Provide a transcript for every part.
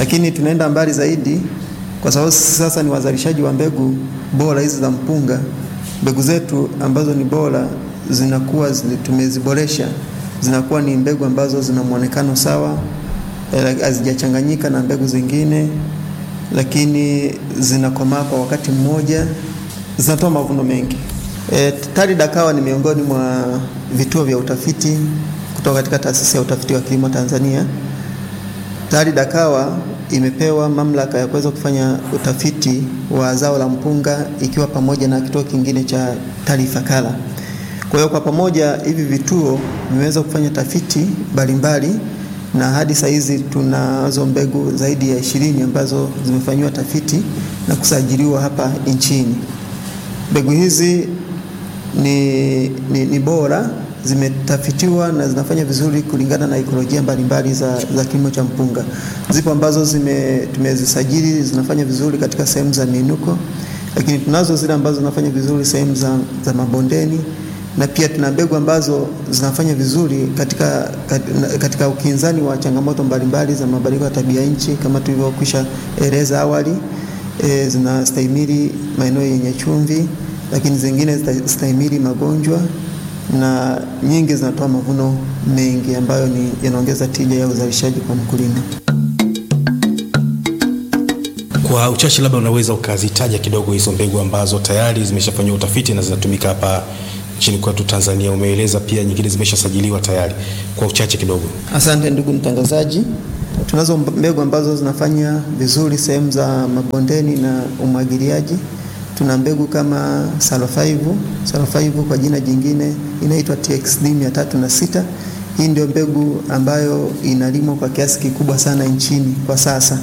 lakini tunaenda mbali zaidi kwa sababu sisi sasa ni wazalishaji wa mbegu bora hizi za mpunga. Mbegu zetu ambazo ni bora zinakuwa zile tumeziboresha, zinakuwa ni mbegu ambazo zina muonekano sawa, hazijachanganyika na mbegu zingine, lakini zinakomaa kwa wakati mmoja, zinatoa mavuno mengi. E, TARI Dakawa ni miongoni mwa vituo vya utafiti kutoka katika taasisi ya utafiti wa kilimo Tanzania. TARI Dakawa imepewa mamlaka ya kuweza kufanya utafiti wa zao la mpunga ikiwa pamoja na kituo kingine cha TARI Ifakara. Kwa hiyo kwa pamoja hivi vituo vimeweza kufanya tafiti mbalimbali na hadi saa hizi tunazo mbegu zaidi ya ishirini ambazo zimefanyiwa tafiti na kusajiliwa hapa nchini. Mbegu hizi ni, ni, ni bora zimetafitiwa na zinafanya vizuri kulingana na ikolojia mbalimbali za, za kilimo cha mpunga. Zipo ambazo zime, tumezisajili zinafanya vizuri katika sehemu za miinuko, lakini tunazo zile ambazo zinafanya vizuri sehemu za, za mabondeni na pia tuna mbegu ambazo zinafanya vizuri katika, katika ukinzani wa changamoto mbalimbali za mabadiliko ya tabia nchi kama tulivyokwisha eleza awali. E, zinastahimili maeneo yenye chumvi, lakini zingine zitastahimili magonjwa na nyingi zinatoa mavuno mengi ambayo ni yanaongeza tija ya uzalishaji kwa mkulima. Kwa uchache, labda unaweza ukazitaja kidogo hizo mbegu ambazo tayari zimeshafanyiwa utafiti na zinatumika hapa nchini kwetu Tanzania. Umeeleza pia nyingine zimeshasajiliwa tayari, kwa uchache kidogo. Asante ndugu mtangazaji. Tunazo mbegu ambazo zinafanya vizuri sehemu za mabondeni na umwagiliaji. Tuna mbegu kama Salofaivu. Salofaivu kwa jina jingine inaitwa TXD 306. Hii ndio mbegu ambayo inalimwa kwa kiasi kikubwa sana nchini kwa sasa.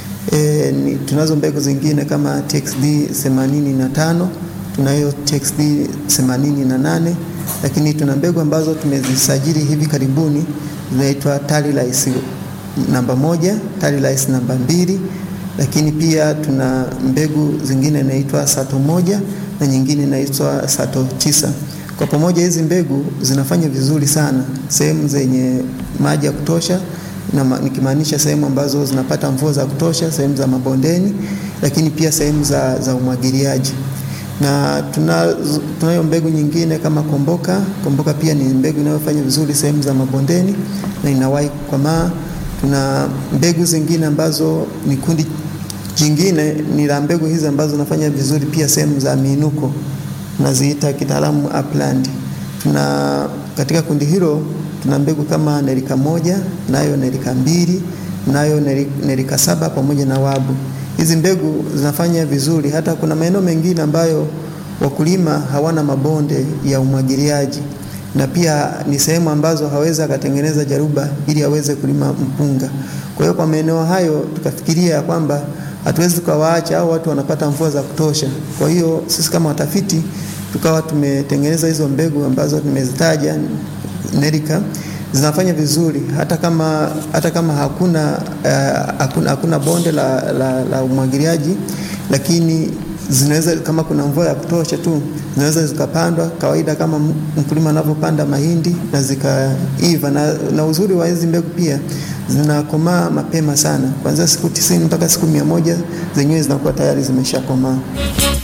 E, ni, tunazo mbegu zingine kama TXD 85, tunayo TXD 88, lakini tuna mbegu ambazo tumezisajili hivi karibuni zinaitwa TARI Rice namba moja, TARI Rice namba mbili, lakini pia tuna mbegu zingine inaitwa Sato moja na nyingine inaitwa Sato tisa. Kwa pamoja hizi mbegu zinafanya vizuri sana sehemu zenye maji ya kutosha na nikimaanisha sehemu ambazo zinapata mvua za kutosha, sehemu za mabondeni, lakini pia sehemu za, za umwagiliaji. Na tuna tunayo mbegu nyingine kama Komboka. Komboka pia ni mbegu inayofanya vizuri sehemu za mabondeni na inawahi kukomaa. Tuna mbegu zingine ambazo ni kundi jingine ni la mbegu hizi ambazo zinafanya vizuri pia sehemu za miinuko, tunaziita kitaalamu upland. Tuna katika kundi hilo tuna mbegu kama Nerika moja, nayo Nerika mbili, nayo Nerika saba pamoja na Wabu. Hizi mbegu zinafanya vizuri, hata kuna maeneo mengine ambayo wakulima hawana mabonde ya umwagiliaji na pia ni sehemu ambazo hawezi akatengeneza jaruba ili aweze kulima mpunga. Kwa hiyo kwa maeneo hayo tukafikiria ya kwamba hatuwezi tukawaacha au watu wanapata mvua za kutosha. Kwa hiyo sisi kama watafiti tukawa tumetengeneza hizo mbegu ambazo tumezitaja Nerika zinafanya vizuri hata kama, hata kama hakuna, uh, hakuna, hakuna bonde la, la, la umwagiliaji, lakini zinaweza kama kuna mvua ya kutosha tu zinaweza zikapandwa kawaida kama mkulima anavyopanda mahindi na zikaiva. Na, na uzuri wa hizi mbegu pia zinakomaa mapema sana, kuanzia siku tisini mpaka siku mia moja zenyewe zinakuwa tayari zimeshakomaa.